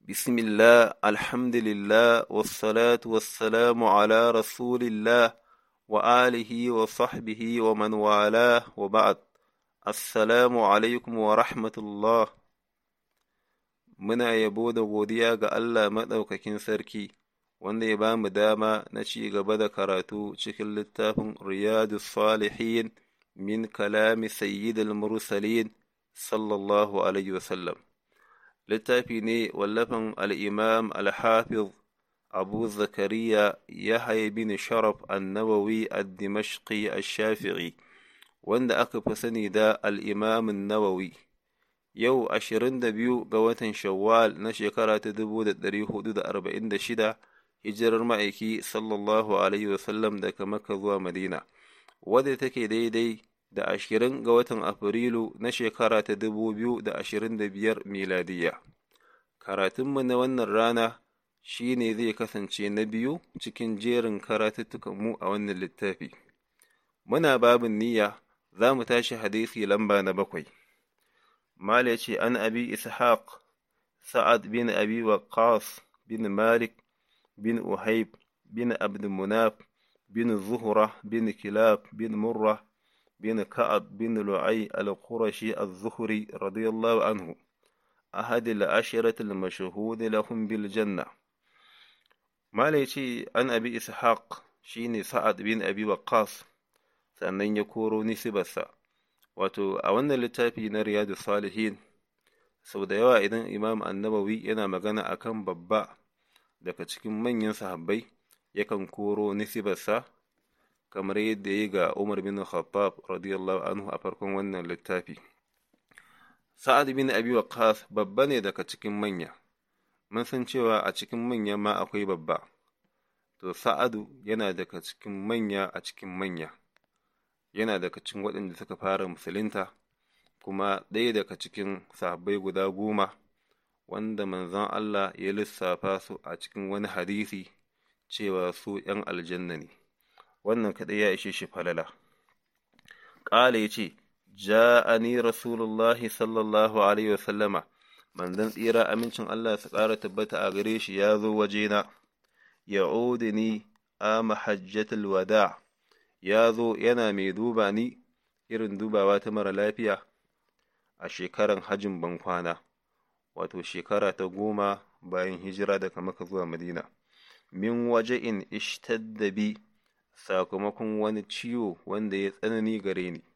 بسم الله الحمد لله والصلاة والسلام على رسول الله وآله وصحبه ومن والاه وبعد السلام عليكم ورحمة الله muna yabo da godiya ga Allah maɗaukakin sarki wanda ya ba mu dama na ci gaba da karatu cikin littafin Riyadu Salihin min kalami Sayyidul Mursalin sallallahu Alaihi wasallam. Littafi ne wallafin al'imam al-Hafiz Abu Zakariya Yahya bin Sharaf annawawi ad-Dimashqi ash-Shafi'i wanda aka fi sani da al'imam nawawi Yau ashirin da biyu ga watan Shawwal na shekara ta dubu da ɗari hudu da arba'in da shida hijirar ma'aiki sallallahu alaihi wasallam daga Makka zuwa Madina, wadda take daidai da ashirin ga watan Afrilu na shekara ta dubu biyu da ashirin da biyar miladiya. Karatunmu na wannan rana shi ne zai kasance na biyu cikin jerin karatuttukanmu a wannan littafi. Muna babin niyya za mu tashi hadisi lamba na bakwai. Mala ce an abi Ishaq, Sa'ad bin abi Waqqas bin Malik bin Uhayb bin Abdulmunaf bin Zuhra bin Kilab bin Murra bin Ka'ab bin Lu'ay al-Qurashi az-Zuhri radiyallahu anhu أحد العشرة المشهود لهم بالجنة ما ce an abi ishaq shine sa'ad bin abi waqqas sannan ya koro nisibarsa wato a wannan littafi na riyadu salihin sau da yawa idan imam annabawi yana magana akan babba daga cikin manyan sahabbai yakan koro nisibarsa kamar yadda ya ga umar bin khattab radiyallahu anhu a farkon wannan littafi sa'ad bin abi waqqas babba ne daga cikin manya mun san cewa a cikin manya ma akwai babba to sa'adu yana daga cikin manya a cikin manya yana daga cikin waɗanda suka fara musulunta kuma ɗaya daga cikin sahabbai guda goma wanda manzon Allah ya lissafa su a cikin wani hadisi cewa su ‘yan aljanna ne wannan kaɗai ya ishe shi falala ƙala ya ce ja'ani rasulullahi sallallahu alaihi wasallama manzon tsira amincin Allah su ƙara tabbata a gare shi ya zo wajena ya'udini a mahajjatul wada' ya zo yana mai duba ni irin dubawa ta mara lafiya a shekaran hajjin bankwana wato shekara ta goma bayan hijira daga maka zuwa madina min waje in ishtadda bi sakamakon wani ciwo wanda ya tsanani gare ni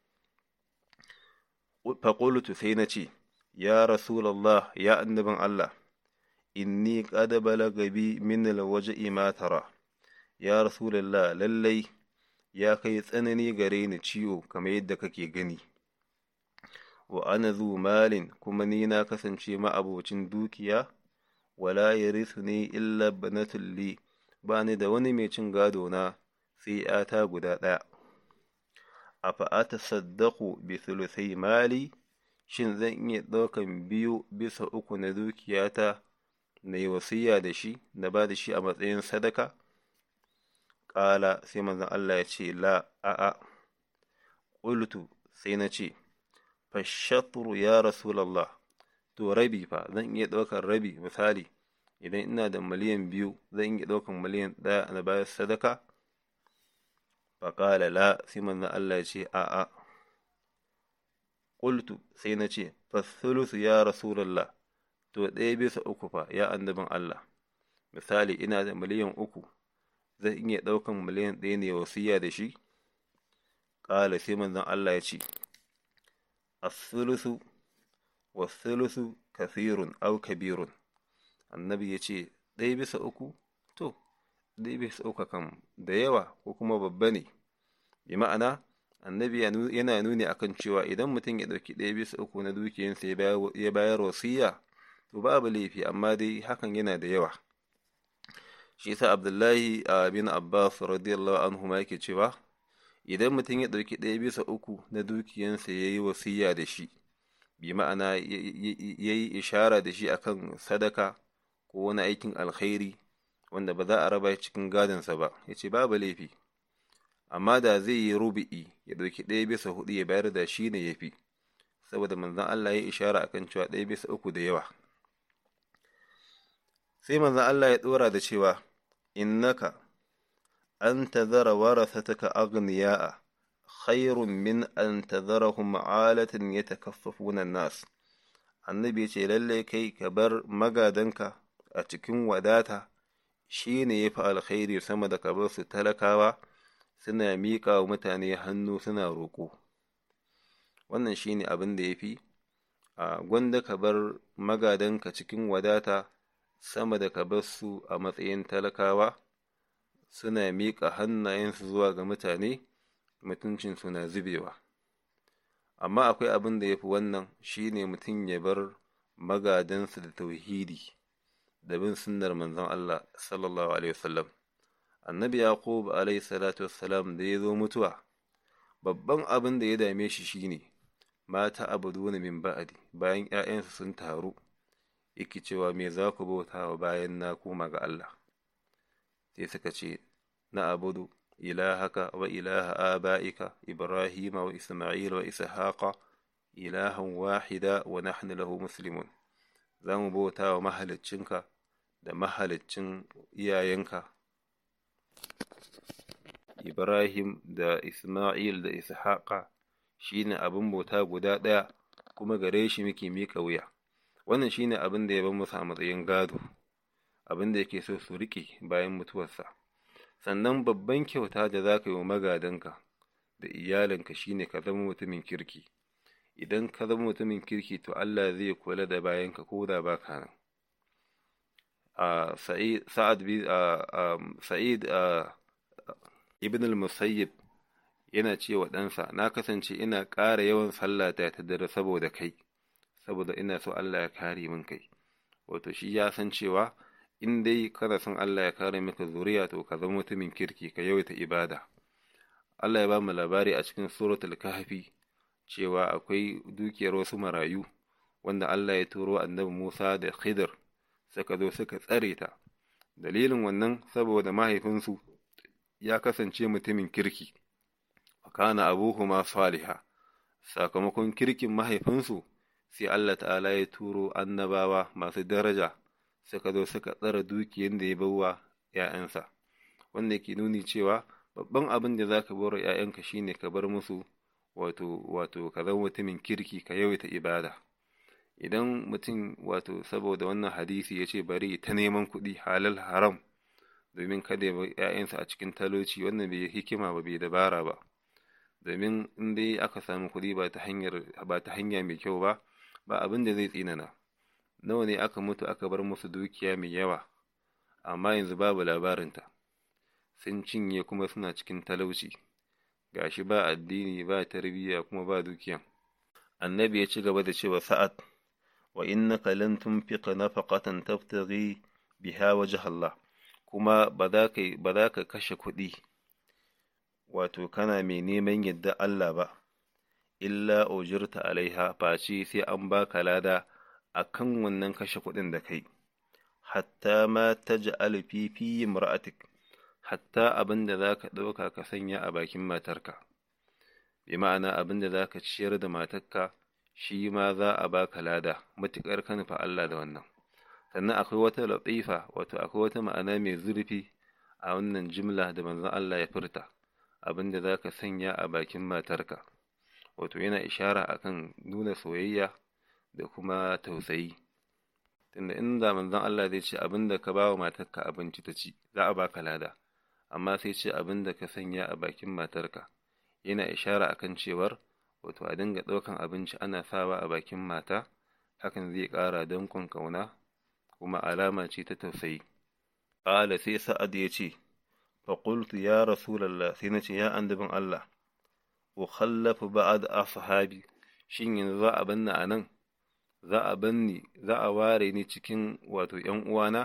faƙulutu sai na ce ya rasulallah ya annabin allah inni qad balaga bi min alwaje ma tara ya rasulallah lallai ya kai tsanani gare ni ciwo kamar yadda kake gani wa ana zu malin kuma ni na kasance ma'abocin dukiya wala ya ne illa banatul li ba ni da wani mai cin gado na sai ‘yata guda ɗaya a fa'ata saddaku bi sulusai mali shin zan iya ɗaukan biyu bisa uku na dukiyata na yi wasiya da shi na ba da shi a matsayin sadaka ƙala sai manzon Allah ya ce la a'a ƙultu sai na ce fashatru ya rasulallah to rabi fa zan iya ɗaukar rabi misali idan ina da miliyan biyu zan iya ɗaukar miliyan ɗaya na bayar sadaka faƙala la sai manzon Allah ya ce a'a ƙultu sai na ce fasulusu ya rasulallah to ɗaya bisa uku fa ya annabin Allah misali ina da miliyan uku zan iya ɗaukan miliyan ɗaya ne wasiya da shi? Ƙala sai manzon Allah ya ce, As-sulusu was-sulusu kasirun au kabirun. Annabi ya ce, ɗaya bisa uku? To, ɗaya bisa uku kan da yawa ko kuma babba ne. Bi ma'ana, annabi yana nuni akan cewa idan mutum ya ɗauki ɗaya bisa uku na dukiyarsa ya bayar wasiya, to babu laifi amma dai hakan yana da yawa. shi yasa abdullahi bin abbas radiyallahu anhu ma yake cewa idan mutum ya ɗauki ɗaya bisa uku na dukiyansa ya yi wasiya da shi bi ma'ana ya yi ishara da shi akan sadaka ko wani aikin alkhairi wanda ba za a raba cikin gadonsa ba ya ce babu laifi amma da zai yi rubi'i ya ɗauki ɗaya bisa hudu ya bayar da shi ne ya fi saboda manzon Allah ya ishara akan cewa ɗaya bisa uku da yawa sai manzon Allah ya ɗora da cewa innaka an tazara warasataka aghniya'a khairun min an tazarahum alatan yatakaffafuna nas annabi ya ce lallai kai ka bar magadanka a cikin wadata shi ne ya fi alkhairi sama da ka bar su talakawa suna miƙa wa mutane hannu suna roƙo wannan shi ne abin da ya fi a gwanda ka bar magadanka cikin wadata sama da ka bar su a matsayin talakawa suna miƙa hannayensu zuwa ga mutane mutuncinsu na zubewa amma akwai abin da ya fi wannan shi ne mutum ya bar magadansa da tauhidi da bin sunnar manzon Allah sallallahu alaihi wasallam annabi yaqub alaihi salatu wassalam da ya zo mutuwa babban abin da ya dame shi shine mata abuduna min ba'di bayan ƴaƴansu sun taru yake cewa me za ku bauta wa bayan na koma ga Allah sai suka ce na abudu ilahaka wa ilaha aba'ika ibrahima wa isma'ila wa ishaqa ilahan wahida wa nahnu lahu muslimun za mu bauta wa mahaliccinka da mahaliccin iyayenka Ibrahim da Isma'il da Ishaqa shi ne abin bauta guda ɗaya kuma gare shi muke miƙa wuya wannan shi ne abin da ya bar musu a matsayin gado abin da yake so su riƙe bayan mutuwarsa sannan babban kyauta da za ka yi wa magadanka da iyalinka shi ne ka zama mutumin kirki idan ka zama mutumin kirki to Allah zai kula da bayanka ko da ba ka nan sa'id ibn al-musayyib yana cewa ɗansa na kasance ina ƙara yawan sallata ta dare saboda kai saboda ina so Allah ya kare min kai wato shi ya san cewa in dai kada son Allah ya kare maka zuriya to ka zama mutumin kirki ka yawaita ibada Allah ya ba mu labari a cikin suratul kahfi cewa akwai dukiyar wasu marayu wanda Allah ya turo annabi Musa da Khidir suka zo suka tsare ta dalilin wannan saboda mahaifinsu ya kasance mutumin kirki kana abuhuma saliha sakamakon kirkin mahaifinsu sai Allah ta'ala ya turo annabawa masu daraja suka zo suka tsara dukiyar da ya bawa ‘ya'yansa wanda ke nuni cewa babban abin da za ka bar ‘ya'yanka shine ka bar musu wato wato ka zama mutumin kirki ka yawaita ibada idan mutum wato saboda wannan hadisi ya ce bari ta neman kuɗi halal haram domin kada ya ‘ya'yansa a cikin talauci wannan bai hikima ba bai dabara ba domin in dai aka samu kuɗi ba ta hanyar ba ta hanya mai kyau ba ba abin da zai tsinana nawa ne aka mutu aka bar musu dukiya mai yawa amma yanzu babu labarinta sun cinye kuma suna cikin talauci gashi ba addini ba tarbiyya kuma ba dukiya annabi ya ci gaba da cewa sa'ad wa innaka lan tunfiqa nafaqatan tabtaghi biha wajha Allah kuma ba za ka ba za ka kashe kuɗi wato kana mai neman yadda Allah ba illa ujirta alaiha face sai an baka lada akan wannan kashe kuɗin da kai hatta ma taj'al fi fi imra'atik hatta abin da za ka ɗauka ka sanya a bakin matarka bi ma'ana abin da za ka ciyar da matarka shi ma za a baka lada matuƙar ka nufa Allah da wannan sannan akwai wata latifa wato akwai wata ma'ana mai zurfi a wannan jimla da manzon Allah ya furta abin da za ka sanya a bakin matarka wato yana ishara akan nuna soyayya da kuma tausayi tunda inda manzon Allah zai ce abin da ka ba wa matarka abinci ta ci za a baka lada amma sai ce abin da ka sanya a bakin matarka yana ishara akan cewar wato a dinga ɗaukan abinci ana sawa a bakin mata hakan zai ƙara dankon ƙauna kuma alama ce ta tausayi ƙala sai sa'ad ya ce faƙultu ya rasulallah sai na ce ya annabin Allah ukhallafu ba'ad ashabi shin yanzu za a banna a nan za a banni za a ware ni cikin wato ‘yan uwana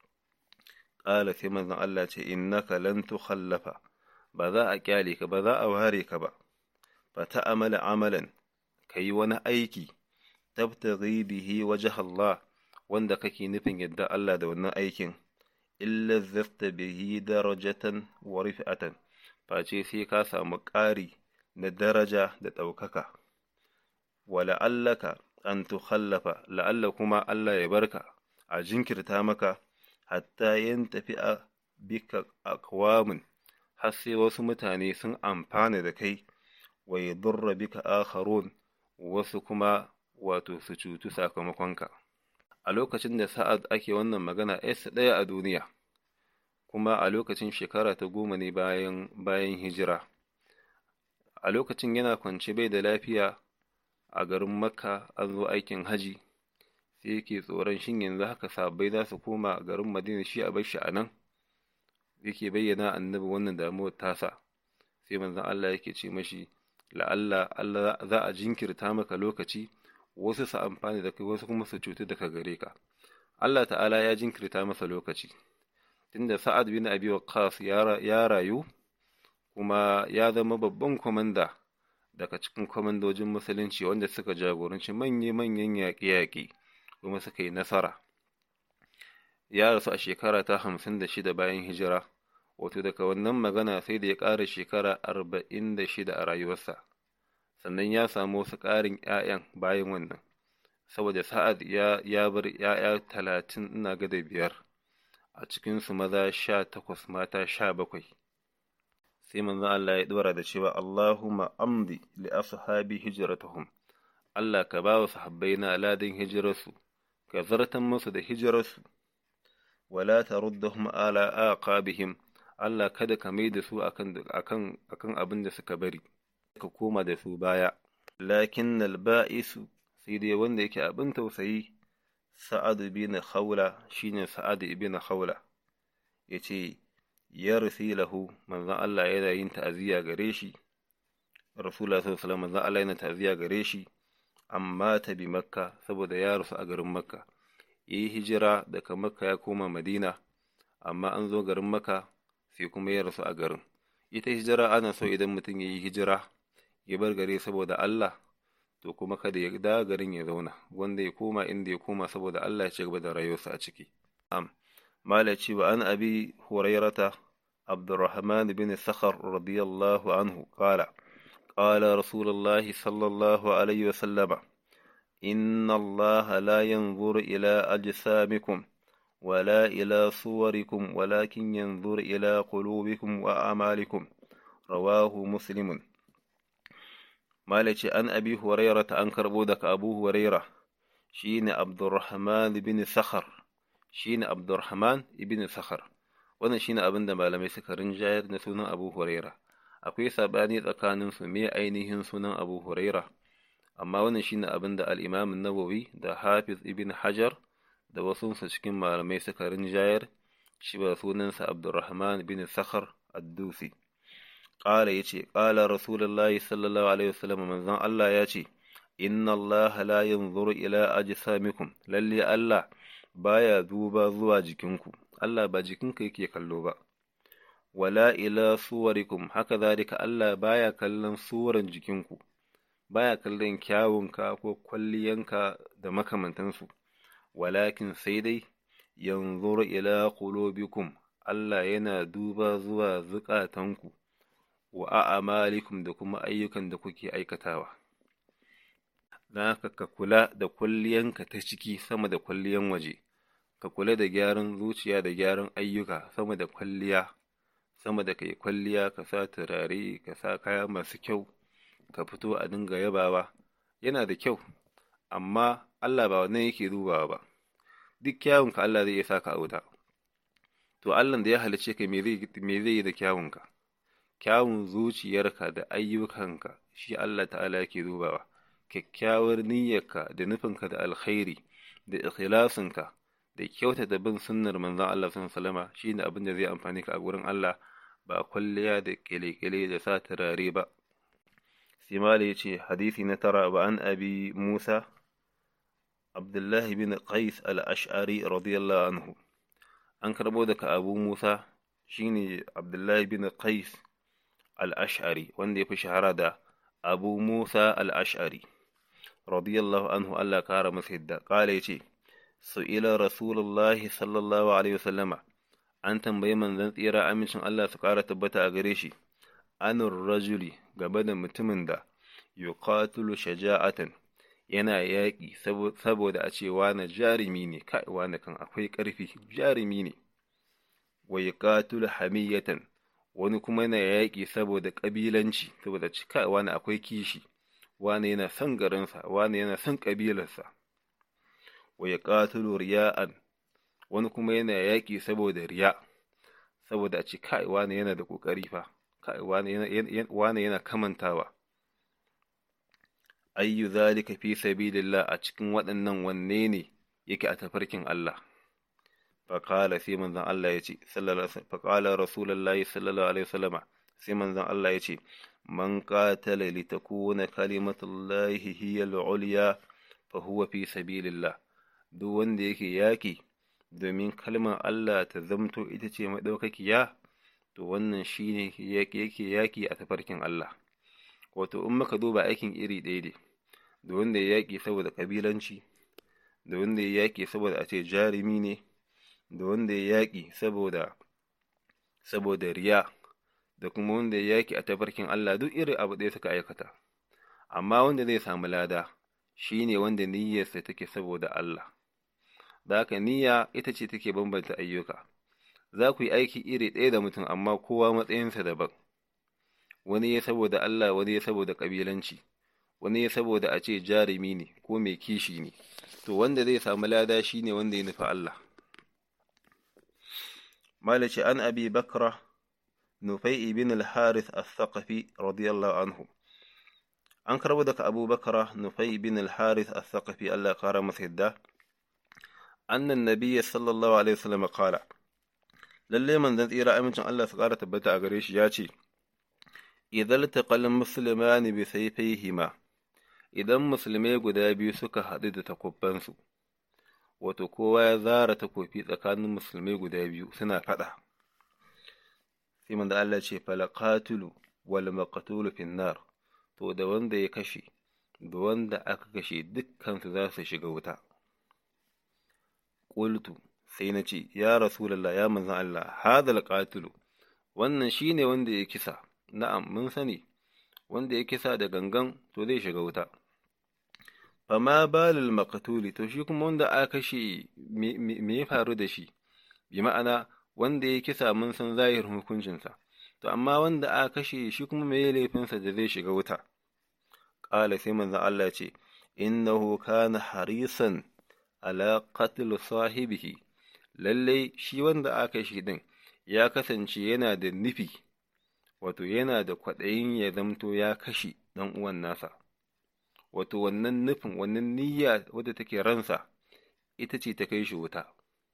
ƙala sai manzon Allah ce innaka lan tukhallafa ba za a kyale ka ba za a ware ka ba fa ta'amala amalan kayi wani aiki tabtaghi bihi wajh Allah wanda kake nufin yadda Allah da wannan aikin illa zafta bihi darajatan wa rif'atan face sai ka samu ƙari na daraja da ɗaukaka wa la'allaka an tukhallafa la'alla kuma Allah ya barka a jinkirta maka hatta yin tafi a bika akwamin har sai wasu mutane sun amfana da kai wa yadurra bika akharun wasu kuma wato su cutu sakamakonka a lokacin da sa'ad ake wannan magana s ɗaya a duniya kuma a lokacin shekara ta goma ne bayan bayan hijira a lokacin yana kwance bai da lafiya a garin makka an zo aikin haji sai yake tsoron shin yanzu haka sabbai za su koma garin madina shi a bar shi a nan yake bayyana annabi wannan damuwar tasa sai manzon Allah yake ce mashi la'alla Allah za a jinkirta maka lokaci wasu su amfani da kai wasu kuma su cutu daga gare ka Allah ta'ala ya jinkirta masa lokaci tunda Sa'ad bin Abi Waqqas ya rayu kuma ya zama babban kwamanda daga cikin kwamandojin musulunci wanda suka jagoranci manya-manyan yaƙe-yaƙe kuma suka yi nasara ya rasu a shekara ta hamsin da shida bayan hijira wato daga wannan magana sai da ya ƙara shekara arba'in da shida a rayuwarsa sannan ya samu wasu ƙarin ‘ya'yan bayan wannan saboda sa'ad ya, ya bar ‘ya'ya talatin ina ga da biyar a cikinsu maza sha takwas mata sha bakwai sai manzon Allah ya ɗora da cewa Allahumma amdi li ashabi hijratuhum Allah ka ba wa sahabbai na aladin hijirarsu ka zartan musu da hijirarsu wala taruddahum ala aqabihim Allah kada ka mai da su akan akan akan abin da suka bari ka koma da su baya lakin alba'isu sai dai wanda yake abin tausayi sa'ad bin khawla shine sa'ad ibn khawla yace ya lahu manzon Allah yana yin ta'aziyya gare shi Rasulullah sallallahu alaihi wasallam manzon Allah yana ta'aziyya gare shi amma ta bi Makka saboda ya rasu a garin Makka yi hijira daga Makka ya koma Madina amma an zo garin Makka sai kuma ya rasu a garin ita hijira ana so idan mutum ya yi hijira ya bar gare saboda Allah to kuma kada ya da garin ya zauna wanda ya koma inda ya koma saboda Allah ya ci gaba da rayuwarsa a ciki am malaci wa an abi hurairata abdurrahman bin sakhar radiyallahu anhu qala qala rasulullahi sallallahu alaihi wasallam إن الله لا ينظر إلى أجسامكم ولا إلى صوركم ولكن ينظر إلى قلوبكم وأعمالكم رواه مسلم مالك أن أبي هريرة أنكر بودك أبو هريرة شين عبد الرحمن بن سخر شين عبد الرحمن بن سخر wannan shine abin da malamai suka rinjayar na sunan Abu Huraira akwai sabani tsakanin su me ainihin sunan Abu Huraira amma wannan shine abin da al-Imam an-Nawawi da Hafiz Ibn Hajar da wasu cikin malamai suka rinjayar shi ba sunansa Abdurrahman bin Sakhar ad-Dusi qala yace qala Rasulullahi sallallahu alaihi wasallam manzon Allah yace inna Allah la yanzuru ila ajsamikum lalle Allah baya duba zuwa jikinku Allah ba jikinka yake kallo ba wala ila suwarikum haka zalika Allah baya kallon suran jikinku baya kallon kyawunka ko kwalliyanka da makamantansu walakin sai dai yanzur ila qulubikum Allah yana duba zuwa zukatanku wa a'malikum da kuma ayyukan da kuke aikatawa dan haka ka kula da kwalliyanka ta ciki sama da kwalliyan waje ka kula da gyaran zuciya da gyaran ayyuka sama da kwalliya sama da kai kwalliya ka sa turare ka sa kaya masu kyau ka fito a dinga yabawa yana da kyau amma Allah ba wannan yake dubawa ba duk kyawunka Allah zai iya saka a wuta to Allah da ya halice ka me zai me zai yi da kyawunka kyawun zuciyarka da ayyukanka shi Allah ta'ala yake dubawa kyakkyawar niyyarka da nufinka da alkhairi da ikhlasinka da kyauta da bin sunnar manzon Allah sallallahu alaihi wasallam shine abin da zai amfani ka a gurin Allah ba kwalliya da kele-kele da sa turare ba sai mala yace hadisi na tara wa an abi Musa Abdullah bin Qais al-Ash'ari radiyallahu anhu an karbo daga Abu Musa shine Abdullah bin Qais al-Ash'ari wanda ya fi shahara da Abu Musa al-Ash'ari radiyallahu anhu Allah kara masa yadda kala yace su'ila rasulullahi sallallahu alaihi wasallama an tambayi manzon tsira amincin Allah su kara tabbata a gare shi anur rajuli gaba da mutumin da yuqatilu shaja'atan yana yaƙi saboda a ce wane jarumi ne kai wane kan akwai ƙarfi jarumi ne wa yuqatilu hamiyatan wani kuma yana yaƙi saboda ƙabilanci saboda cika wani akwai kishi wani yana son garinsa wani yana son ƙabilarsa wa yuqatilu riya'an wani kuma yana yaƙi saboda riya saboda a ce kai wani yana da ƙoƙari fa kai wani yana kamantawa ayyu zalika fi sabilillah a cikin waɗannan wanne ne yake a tafarkin Allah faƙala sai manzon Allah ya ce faƙala rasulullahi sallallahu alaihi wasallama sai manzon Allah ya ce man qatala li takuna kalimatullahi hiya al-ulya fa huwa fi sabilillah duk wanda yake yaki domin kalmar Allah ta zamto ita ce madaukakiya to wannan shine yake yaki a tafarkin Allah wato in muka duba aikin iri ɗaya ne da wanda ya yaƙi saboda ƙabilanci da wanda ya yaƙi saboda a ce jarumi ne da wanda ya yaƙi saboda saboda riya da kuma wanda ya yaƙi a tafarkin Allah duk irin abu ɗaya suka aikata amma wanda zai samu lada shi ne wanda niyyarsa take saboda Allah da haka niyya ita ce take bambanta ayyuka za ku yi aiki iri ɗaya da mutum amma kowa matsayinsa daban wani ya saboda Allah wani ya saboda ƙabilanci wani ya saboda a ce jarumi ne ko mai kishi ne to wanda zai samu lada shi ne wanda ya nufi Allah malaci an abi bakra nufai ibn al-harith al-thaqafi radiyallahu anhu an karbo daga abu bakra nufai ibn al-harith al-thaqafi Allah ya kara masa yadda annan nabiyyi sallallahu alaihi wasallam qala lalle manzon tsira amincin Allah su kara tabbata a gare shi ya ce idan taqal muslimani bi sayfayhima idan musulmai guda biyu suka haɗu da takubbansu wato kowa ya zara takofi tsakanin musulmai guda biyu suna faɗa sai manzo Allah ce falaqatulu wal maqtulu finnar to da wanda ya kashe da wanda aka kashe dukkan su za su shiga wuta qultu sai na ce ya rasulullah ya manzon Allah hadal qatilu wannan shine wanda ya kisa na'am mun sani wanda ya kisa da gangan to zai shiga wuta fama balil maqtuli to shi kuma wanda aka kashe me ya faru da shi bi ma'ana wanda ya kisa mun san zahirin hukuncinsa to amma wanda aka kashe shi kuma me laifinsa da zai shiga wuta qala sai manzon Allah ce innahu kana harisan ala qatl sahibihi lalle shi wanda aka kashe din ya kasance yana da nufi wato yana da kwaɗayin ya zamto ya kashe ɗan uwan nasa wato wannan nufin wannan niyya wadda take ransa ita ce ta kai shi wuta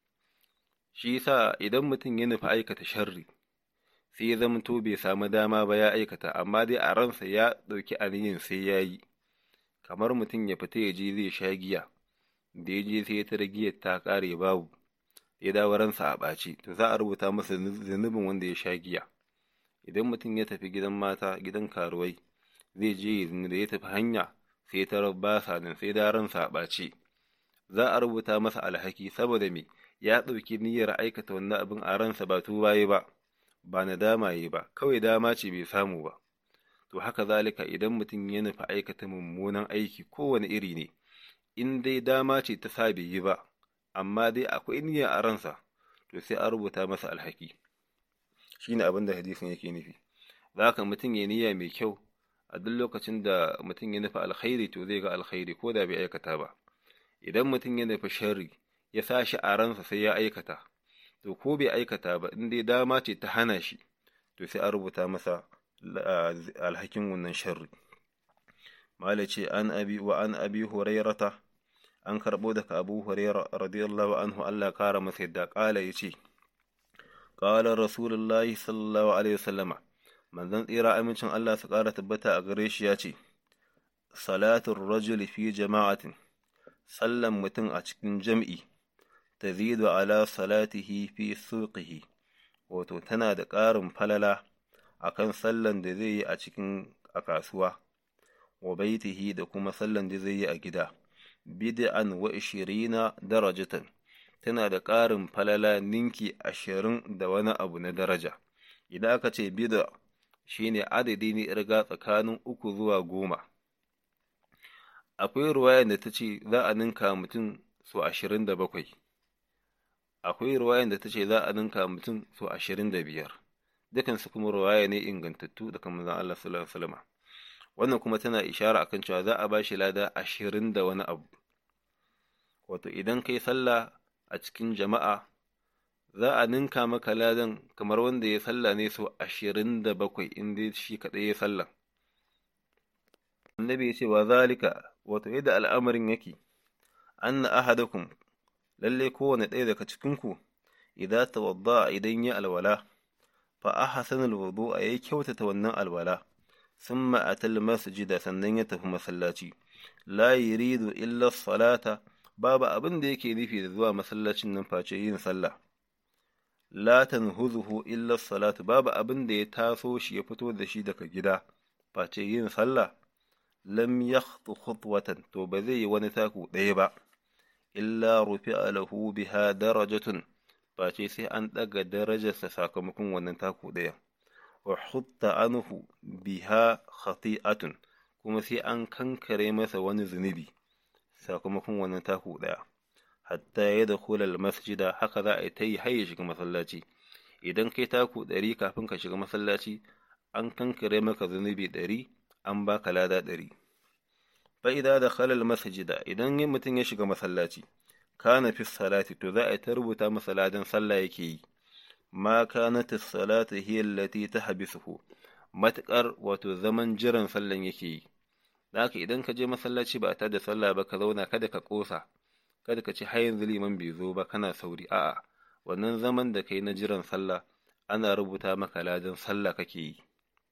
shi yasa idan mutum ya nufi aikata sharri sai ya zamto bai samu dama ba ya aikata amma dai a ransa ya ɗauki aniyin sai ya yi kamar mutum ya fita ya je zai sha giya da ya je sai ya tara giyar ta ƙare babu ya dawo ransa a ɓaci to za a rubuta masa zunubin wanda ya sha giya idan mutum ya tafi gidan mata gidan karuwai zai je da ya tafi hanya sai ta ba sa nan sai da ransa a ɓace za a rubuta masa alhaki saboda me ya ɗauki niyyar aikata wannan abin a ransa ba tubaye ba ba nadama yi ba kawai dama ce bai samu ba to haka zalika idan mutum ya nufi aikata mummunan aiki kowane iri ne in dai dama ce ta sa bai yi ba amma dai akwai niyya a ransa to sai a rubuta masa alhaki shine abin da hadisin yake nufi za ka mutum ya niyya mai kyau a duk lokacin da mutum ya nufi alkhairi to zai ga alkhairi ko da bai aikata ba idan mutum ya nufi sharri ya sa shi a ransa sai ya aikata to ko bai aikata ba in dai dama ce ta hana shi to sai a rubuta masa alhakin wannan sharri mala ce an abi wa an abi hurairata an karbo daga abu hurairah radiyallahu anhu Allah kara masa yadda kala yace qala rasulullahi sallallahu alaihi wasallama manzon tsira amincin Allah su ƙara tabbata a gare shi ya ce, Salatun rajuli fi jama'atin, sallan mutum a cikin jam'i, ta zidu ala salatihi fi suqihi wato tana da ƙarin falala a kan sallan da zai yi a cikin a kasuwa, wa baitihi da kuma sallan da zai yi a gida, bid'an wa ishirina darajatan, tana da ƙarin falala ninki ashirin da wani abu na daraja. Idan aka ce bid'a shi ne adadi ne irga tsakanin uku zuwa goma akwai ruwayan da ta ce za a ninka mutum so ashirin da bakwai akwai ruwayan da ta ce za a ninka mutum so ashirin da biyar dukansu kuma ruwaya ne ingantattu daga manzon Allah sallallahu alaihi wasallam wannan kuma tana ishara akan cewa za a ba shi lada ashirin da wani abu wato idan kai sallah a cikin jama'a za a ninka maka ladan kamar wanda ya sallah ne so ashirin da bakwai in dai shi kaɗai ya sallah annabi ya ce wa zalika wato yadda al'amarin yake anna ahadakum lalle kowane ɗaya daga cikinku idan tawadda idan ya alwala fa ahsana alwudu a yayi kyautata wannan alwala thumma atal masjida sannan ya tafi masallaci la yuridu illa salata babu abin da yake nufi da zuwa masallacin nan face yin sallah la tanhuzuhu illa salatu babu abin da ya taso shi ya fito da shi daga gida face yin sallah lam yakhtu khutwatan to ba zai yi wani taku ɗaya ba illa rufi'a lahu biha darajatun face sai an ɗaga darajarsa sakamakon wannan taku ɗaya wa hutta anhu biha khati'atun kuma sai an kankare masa wani zunubi sakamakon wannan taku ɗaya hatta ya da kulal masjida haka za a yi ta yi har ya shiga masallaci idan kai taku ɗari kafin ka shiga masallaci an kankare maka zunubi ɗari an baka lada ɗari fa'ida da khalal masjida idan mutum ya shiga masallaci kana fi salati to za a yi ta rubuta masa ladan sallah yake yi ma kanat salatu hiya allati tahbisuhu matakar wato zaman jiran sallan yake yi haka idan ka je masallaci ba ta da sallah ba ka zauna kada ka kosa kada ka ci har yanzu liman bai zo ba kana sauri a'a wannan zaman da kai na jiran sallah ana rubuta maka ladan sallah kake yi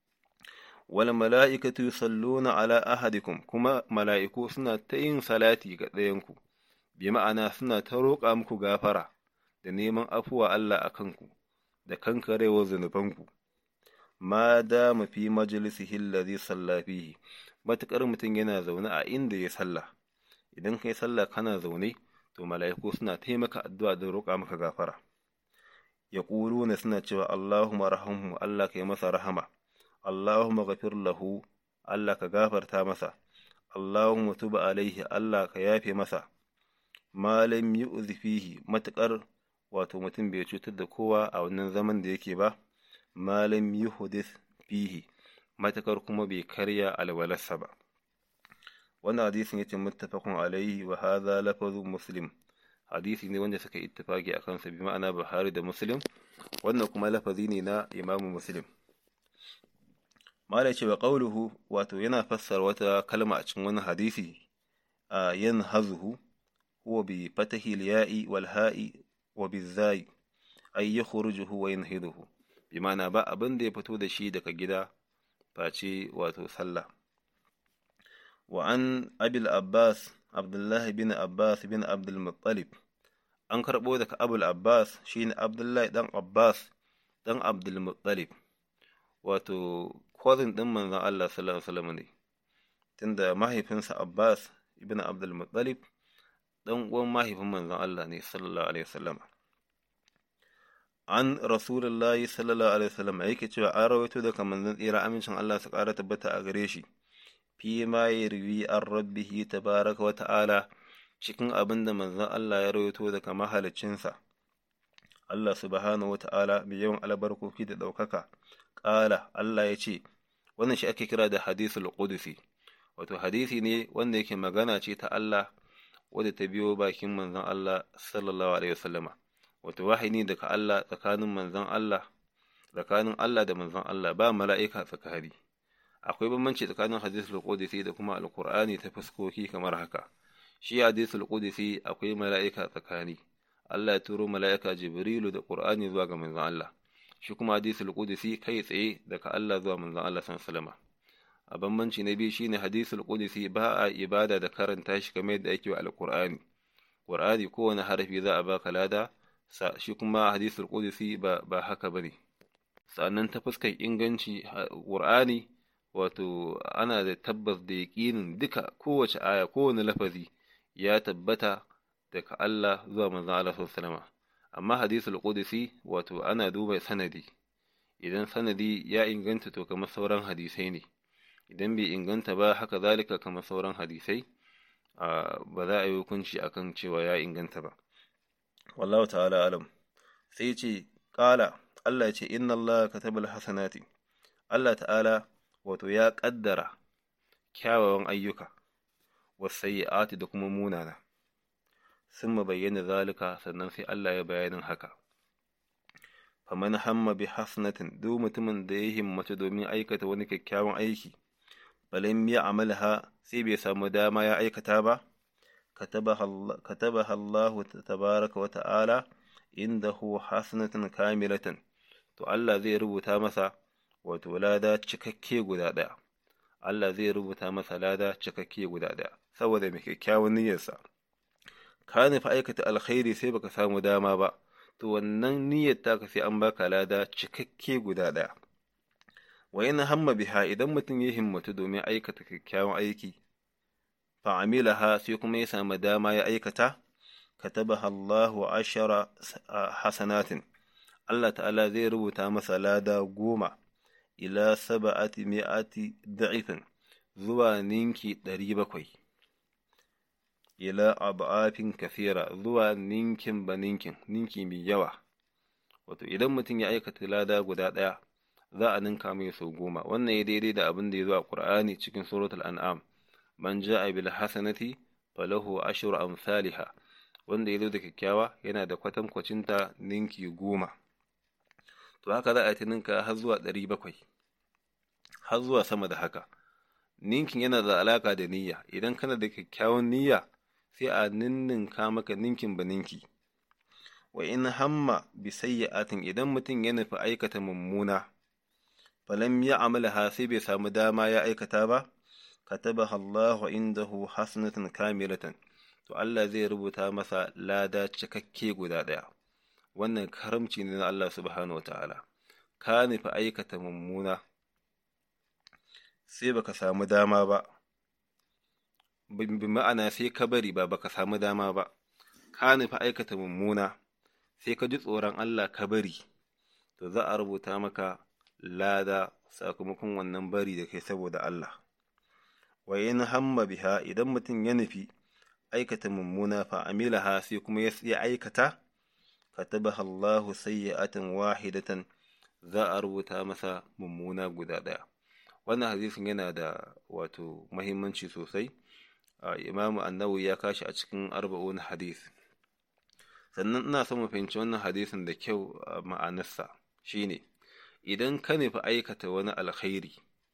wal mala'ikatu yusalluna ala ahadikum kuma mala'iku suna ta yin salati ga ɗayanku bi ma'ana suna ta roƙa muku gafara da neman afuwa Allah a kanku da kankarewar zunubanku ma da mafi majalisihi allazi salla fihi matukar mutum yana zaune a inda ya sallah idan kai sallah kana zaune to mala'iku suna taimaka addu'a da roƙa maka gafara ya na suna cewa Allahumma rahamhu Allah kai masa rahama Allahumma ghafir lahu Allah ka gafarta masa Allahumma tuba alaihi Allah ka yafe masa malam yu'zi fihi matukar wato mutum bai cutar da kowa a wannan zaman da yake ba malam yuhdith fihi matakar kuma bai karya alwalarsa ba wannan hadisin yace muttafaqun alaihi wa hadha lafazu muslim hadisi ne wanda suka ittifaki akan sa bi ma'ana Buhari da Muslim wannan kuma lafazi ne na Imam Muslim mala cewa qauluhu wato yana fassara wata kalma a cikin wani hadisi a yanhazuhu huwa bi fatahi al-ya'i wal ha'i wa bizai ay yakhrujuhu wa yanhiduhu bi ma'ana ba abin da ya fito da shi daga gida face wato sallah wa an abil abbas abdullahi bin abbas bin abdul muttalib an karɓo daga abul abbas shine abdullahi dan abbas dan abdul muttalib wato cousin din manzon Allah sallallahu alaihi wasallam ne tunda mahaifinsa abbas ibn abdul muttalib dan uwan mahaifin manzon Allah ne sallallahu alaihi wasallam an rasulullahi sallallahu alaihi wasallam yake cewa an rawaito daga manzon tsira amincin Allah su ƙara tabbata a gare shi fi ma yarwi an rabbihi tabaraka wa ta'ala cikin abin da manzon Allah ya rawaito daga mahaliccinsa Allah subhanahu wa ta'ala mai yawan albarkoki da ɗaukaka ƙala Allah ya ce wannan shi ake kira da hadisul qudusi wato hadisi ne wanda yake magana ce ta Allah wadda ta biyo bakin manzon Allah sallallahu alaihi wasallama wato wahayi daga Allah tsakanin manzon Allah tsakanin Allah da manzon Allah ba mala'ika tsakani akwai bambanci tsakanin hadisul qudsi da kuma alqur'ani ta fuskoki kamar haka shi hadisul qudsi akwai mala'ika tsakani Allah ya turo mala'ika Jibrilu da Qur'ani zuwa ga manzon Allah shi kuma hadisul qudsi kai tsaye daga Allah zuwa manzon Allah sallallahu alaihi wasallam a bambanci na biyu shine hadisul qudsi ba a ibada da karanta shi kamar yadda ake wa alqur'ani qur'ani kowane harafi za a baka lada shi kuma hadisul qudsi ba ba haka bane sannan ta fuskar inganci qur'ani wato ana da tabbas da yaƙinin duka kowace aya kowane lafazi ya tabbata daga Allah zuwa manzon Allah sallallahu amma hadisul qudsi wato ana duba sanadi idan sanadi ya inganta to kamar sauran hadisai ne idan bai inganta ba haka zalika kamar sauran hadisai ba za a yi hukunci akan cewa ya inganta ba wallahu ta'ala alam sai ce ƙala Allah ce inna Allah katabal hasanati Allah ta'ala wato ya ƙaddara kyawawan ayyuka wasayyi'ati da kuma munana sun bayyana zalika sannan sai Allah ya bayanin haka faman hamma bi hasanatin duk mutumin da ya himmatu domin aikata wani kyakkyawan aiki balim ya amalha sai bai samu dama ya aikata ba katabaha Allah tabaraka wa ta'ala indahu hasanatan kamilatan to Allah zai rubuta masa wato lada cikakke guda ɗaya Allah zai rubuta masa lada cikakke guda ɗaya saboda mai kyakkyawan niyyarsa ka nufi aikata alkhairi sai baka samu dama ba to wannan niyyar taka sai an baka lada cikakke guda ɗaya wa in hamma biha idan mutum ya himmatu domin aikata kyakkyawan aiki fa amilaha sai kuma ya samu dama ya aikata katabaha Allahu ashara hasanatin Allah ta'ala zai rubuta masa lada goma ila saba'ati mi'ati da'ifin zuwa ninki ɗari bakwai ila ab'afin kafira zuwa ninkin ba ninkin ninki mai yawa wato idan mutum ya aikata lada guda ɗaya za a ninka mai sau goma wannan ya daidai da abin da ya zo a ƙur'ani cikin suratul an'am man ja'a bil hasanati falahu ashru amsalha wanda ya zo da kyakkyawa yana da kwatankwacinta ninki goma to haka za a ta ninka har zuwa ɗari bakwai har zuwa sama da haka ninkin yana da alaka da niyya idan kana da kyakkyawan niyya sai a ninninka maka ninkin ba ninki wa in hamma bi sayyi'atin idan mutum ya nufi aikata mummuna falam ya amalaha sai bai samu dama ya aikata ba katabaha Allahu indahu hasanatan kamilatan to Allah zai rubuta masa lada cikakke guda ɗaya wannan karamci ne na Allah subhanahu wa ta'ala ka nufi aikata mummuna sai baka samu dama ba bi ma'ana sai ka bari ba baka samu dama ba ka nufi aikata mummuna sai ka ji tsoron Allah ka bari to za a rubuta maka lada sakamakon wannan bari da kai saboda Allah wa in hamma biha idan mutum ya nufi aikata mummuna fa amilaha sai kuma ya aikata katabaha Allahu sayyi'atan wahidatan za a rubuta masa mummuna guda ɗaya wannan hadisin yana da wato mahimmanci sosai imamu annawi ya kashi a cikin arba'un hadis sannan ina son mu fahimci wannan hadisin da kyau ma'anarsa shine idan ka nufi aikata wani alkhairi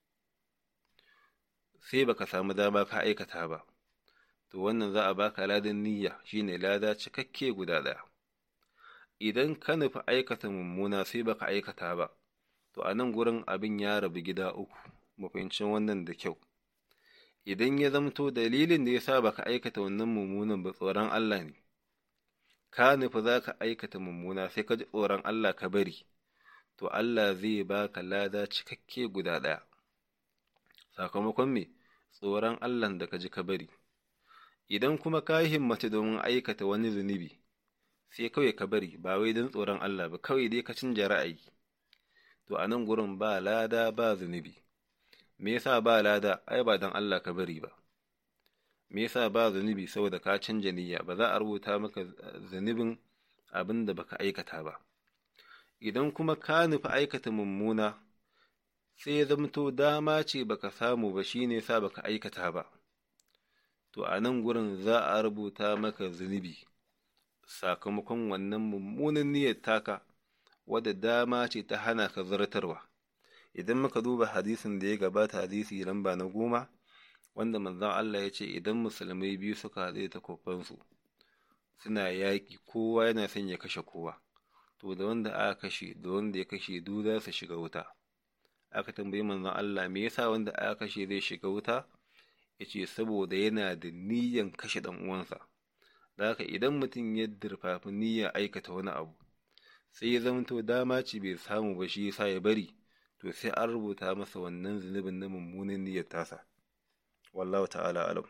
sai baka samu dama ka aikata ba to wannan za a baka ladan niyya shine lada cikakke guda ɗaya idan ka nufi aikata mummuna sai baka aikata ba to a nan gurin abin ya rabu gida uku mu fahimci wannan da kyau idan ya zamto dalilin da ya sa baka aikata wannan mummunan ba tsoron Allah ne ka nufi za ka aikata mummuna sai ka ji tsoron Allah ka bari to Allah zai baka lada cikakke guda ɗaya sakamakon me tsoron Allah da ka ji ka bari idan kuma ka himmatu domin aikata wani zunubi sai kawai ka bari ba wai don tsoron Allah ba kawai dai ka canja ra'ayi to a nan gurin ba lada ba zunubi me yasa ba lada ai ba don Allah ka bari ba me yasa ba zunubi saboda ka canja niyya ba za a rubuta maka zunubin abin da baka aikata ba idan kuma ka nufi aikata mummuna sai ya zamto dama ce baka samu ba shine sa baka aikata ba to a nan gurin za a rubuta maka zunubi sakamakon wannan mummunan niyyar taka wadda dama ce ta hana ka zartarwa idan muka duba hadisin da ya gabata hadisi lamba na goma wanda manzon Allah ya ce idan musulmai biyu suka haɗe ta kofansu suna yaƙi kowa yana son ya kashe kowa to da wanda aka kashe da wanda ya kashe duk za su shiga wuta aka tambayi manzon Allah me yasa wanda aka kashe zai shiga wuta yace saboda yana da niyyan kashe dan uwansa da haka idan mutum ya dirfafi niyyar aikata wani abu sai ya zamto dama ce bai samu ba shi yasa ya bari to sai an rubuta masa wannan zunubin na mummunan niyyar tasa wallahu ta'ala alam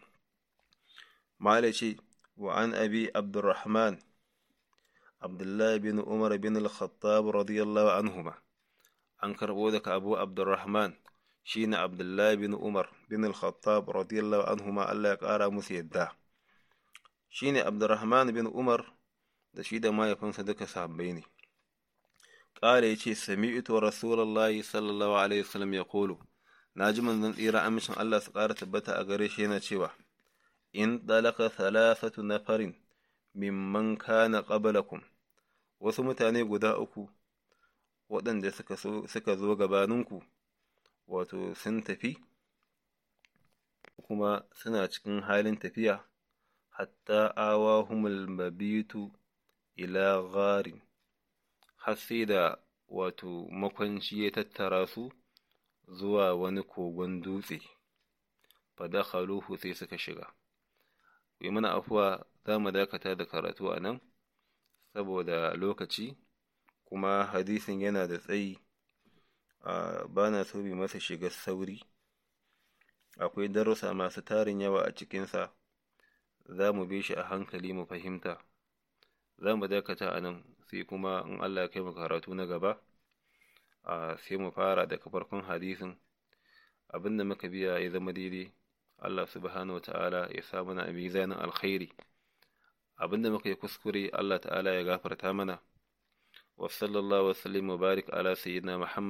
mala ce wa an abi abdurrahman abdullahi bin umar bin al-khattab radiyallahu anhuma an karbo daga abu abdurrahman shine abdullahi bin umar bin al-khattab radiyallahu anhuma Allah ya kara musu yadda shine Abdurrahman bin Umar da shi da mahaifinsa duka sahabbai ne ƙara ya ce sami'tu rasulullahi sallallahu alaihi wasallam ya kolo na ji manzon tsira amincin Allah su ƙara tabbata a gare shi yana cewa in dalaka thalathatu nafarin mimman kana qablakum wasu mutane guda uku waɗanda suka suka zo gabaninku wato sun tafi kuma suna cikin halin tafiya hatta awahumul mabitu ila gharin har sai da wato makwanci ya tattara su zuwa wani kogon dutse fadakhaluhu sai suka shiga yi mana afuwa za mu dakata da karatu a nan saboda lokaci kuma hadisin yana da tsayi ba na so bi masa shiga sauri akwai darussa masu tarin yawa a cikinsa za mu bi shi a hankali mu fahimta za mu dakata a nan sai kuma in Allah ya kai mu karatu na gaba sai mu fara daga farkon hadisin abinda muka biya ya zama daidai Allah subhanahu ta'ala ya sa mana a mizanin alkhairi abinda muka yi kuskure Allah ta'ala ya gafarta mana wa sallallahu wa sallim wa barik ala sayyidina Muhammad